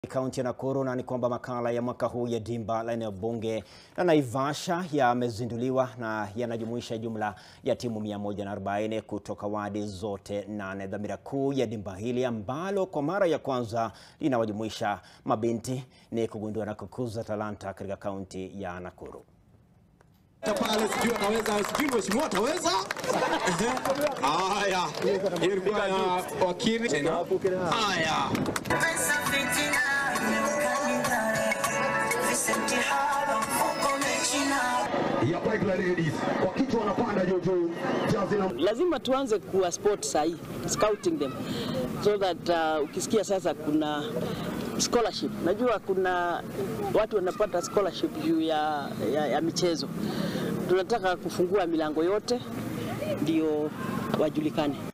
Kaunti ya Nakuru na ni kwamba makala ya mwaka huu ya dimba la eneo bunge la Naivasha yamezinduliwa na yanajumuisha jumla ya timu 140 kutoka wadi zote nane. Dhamira kuu ya dimba hili ambalo kwa mara ya kwanza linawajumuisha mabinti ni kugundua na kukuza talanta katika kaunti ya Nakuru. pale sijui ataweza, sijui mheshimiwa ataweza. Haya, hiyo ilikuwa ya wakili tena. Haya, ya Pipeline Ladies kwa kichwa wanapanda juu juu, jazi na lazima tuanze kuwa sport sahi scouting them so that uh, ukisikia sasa kuna scholarship najua kuna watu wanapata scholarship juu ya, ya, ya michezo tunataka kufungua milango yote ndio wajulikane